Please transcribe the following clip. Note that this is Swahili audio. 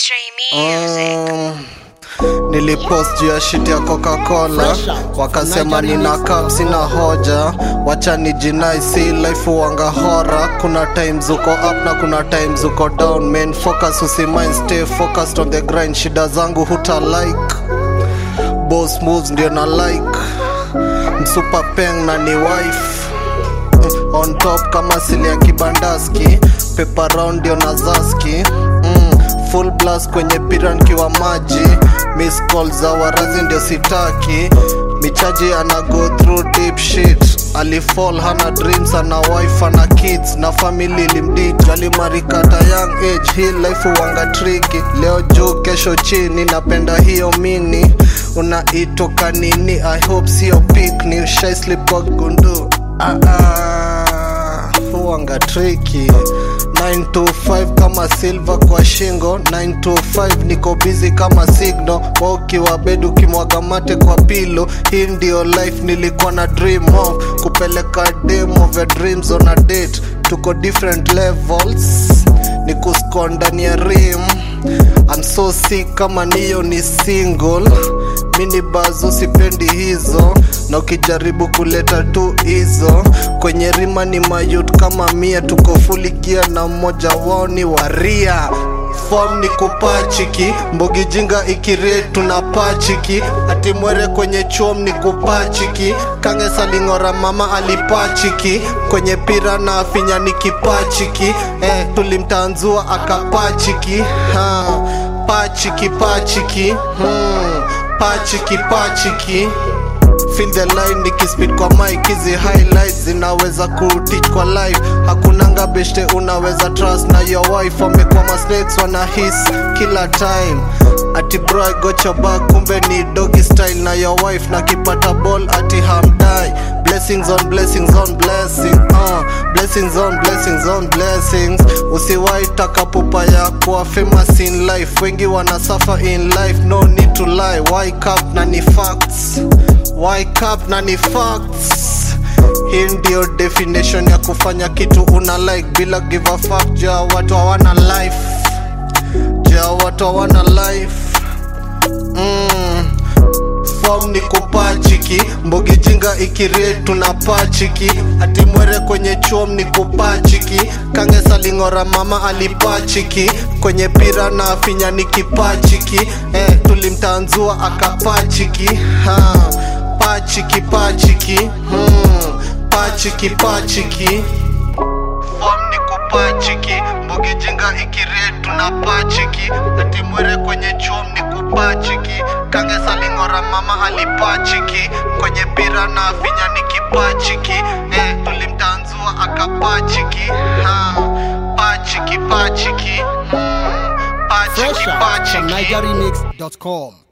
Stray Music. Mm, nilipost juu ya shit ya coca-cola wakasema nina cup sina hoja wacha ni jinai si life wanga hora kuna times uko up na kuna times uko down main focus usimind stay focused on the grind shida zangu huta like boss moves ndio na like msupa peng na ni wife on top kama sili ya kibandaski pepa round ndio na zaski mm, full blast kwenye pira nkiwa maji miss call za warazi ndio sitaki michaji ana go through deep shit alifall hana dreams ana wife ana kids na family limdit alimarikata young age hii life wanga triki leo juu kesho chini napenda hiyo mini unaitoka nini i hope sio picnic shy slip kwa gundu ah, ah, huwanga triki 925 kama silver kwa shingo 925 niko busy kama signal wa ukiwa bed ukimwaga mate kwa pilo hii ndio life nilikuwa na dream of kupeleka dem of your dreams on a date tuko different levels ni kusko ndani ya rim I'm so sick kama niyo ni single mini bazo sipendi hizo na ukijaribu kuleta tu hizo kwenye rima ni mayut kama mia tuko fuligia na mmoja wao ni waria fom ni kupachiki mbogi jinga ikirie tunapachiki ati mwere kwenye chuom ni kupachiki kange salingora mama alipachiki kwenye pira na afinya ni kipachiki eh, tulimtanzua akapachiki ha, pachiki pachiki hmm, pachiki pachiki feel the line nikispid kwa mic hizi highlights zinaweza kuteach kwa life hakunanga beshte unaweza trust na your wife wamekuwa masnakes wana his kila time ati bro I got your back kumbe ni doggy style na your wife na kipata ball ati hamdai blessings on blessings on blessing uh, blessings on blessings on blessings usiwai taka pupa ya kuwa famous in life wengi wana suffer in life no need to lie wake up na ni facts wake up na ni facts hii ndio definition ya kufanya kitu una like bila give a fuck ja watu hawana life ja watu hawana life mm. fom ni kupachiki mbogi jinga ikirie tunapachiki ati mwere kwenye chuom ni kupachiki kange salingora mama alipachiki kwenye pira na afinya ni kipachiki eh, tulimtanzua akapachiki ha, pachiki pachiki hmm, pachiki pachiki fom ni kupachiki mbogi jinga ikirie tunapachiki ati mwere kwenye chuom ni kupachiki kange salingora mama alipachiki kwenye pira na afinya ni kipachiki eh, tulimtanzua akapachiki ha, pachiki pachiki hmm, pachiki Fresh out from pachiki NigerRemix.com.